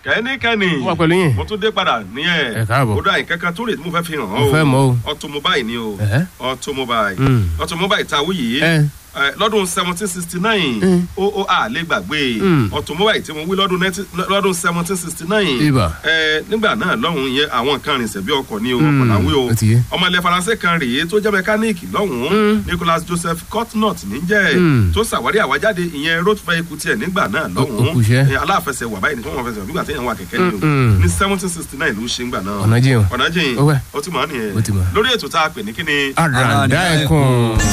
kẹ́nikẹ́ni Mo wà pẹ̀lú yín. mo tún dé padà ní ẹ̀ Ẹ káàbọ̀. ó dá nǹkan kan tó rè tí mo fẹ́ fi hàn Mo fẹ́ mọ̀ o. automobile ni o Ẹ̀hẹ́. automobile Mm. automobile tá a wí yìí Ẹ. ẹ, lọ́dún seventeen sixty nine Mm. ó ó à lè gbàgbé Mm. automobile tí mo wí lọ́dún 19 lọ́dún seventeen sixty nine Ibà. nígbà náà lọ́hùn yẹn àwọn nǹkan rìnsẹ̀ bí ọkọ̀ ni o Mm. ọkọ̀ làwí o Ó ti yé. ọmọ ilẹ̀ faransé kan rèé tó jẹ́ mẹkáníìkì lọ́hùn Mm. Nicholas Joseph Cotnot níjẹ́ Mm. tó ṣàwárí àwájáde ìyẹn road vehicle tiẹ̀ nígbà náà lọ́hùn ó kù iṣẹ́. ẹ, aláfẹsẹ̀wà báyìí ni wọ́n fẹsẹ̀ wà nígbà téèyàn wà kẹ̀kẹ́ ni o Mm-mm. ní seventeen sixty nine ló ṣe ń gbà náà Ọ̀nà jìn o. ọ̀nà jìn Ó wẹ̀. ó ti mọ̀ ọ́ nìyẹn Ó ti mọ̀. lórí ètò tá a pè ní kíni àràǹdà ẹ̀kún.